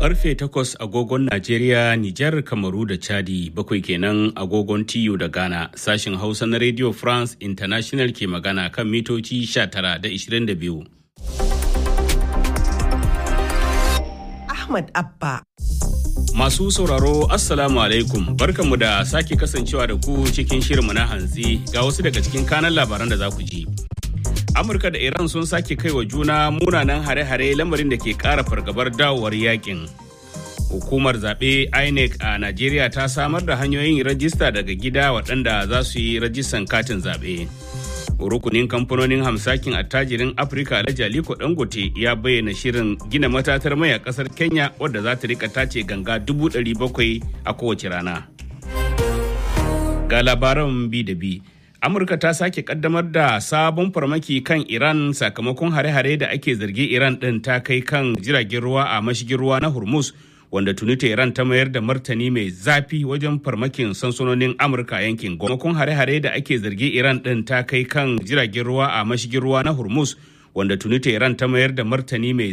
karfe 8 agogon Najeriya, Nijar, Kamaru da Chadi, bakwai kenan agogon TU da Ghana. Sashin Hausa na Radio France International ke magana kan mitoci 19 da 22. Ahmad Abba. Masu sauraro Assalamu alaikum barkanmu da sake kasancewa da ku cikin shirinmu na hantsi ga wasu daga cikin kanan labaran da za ku ji. Amurka da Iran sun sake kai wa juna munanan hare-hare lamarin da ke ƙara fargabar dawowar yakin. Hukumar zaɓe INEC a Najeriya ta samar da hanyoyin rajista daga gida waɗanda za su yi rajistan katin zaɓe. Rukunin kamfanonin hamsakin attajirin Afirka Alhaji Aliko Dangote ya bayyana shirin gina matatar mai a ƙasar Kenya wadda za ta rika tace ganga dubu ɗari bakwai a kowace rana. Ga labaran bi da bi. Amurka ta sake kaddamar da sabon farmaki kan Iran sakamakon hare-hare da ake zargi Iran ɗin ta kai kan jiragen ruwa a mashigin ruwa na Hormuz wanda tuni Iran ta mayar da martani mai zafi wajen farmakin sansanonin Amurka yankin. Gomakon hare-hare da ake zargi Iran ɗin ta kai kan jiragen ruwa a mashigin ruwa na Hormuz wanda tuni Iran ta mayar da martani mai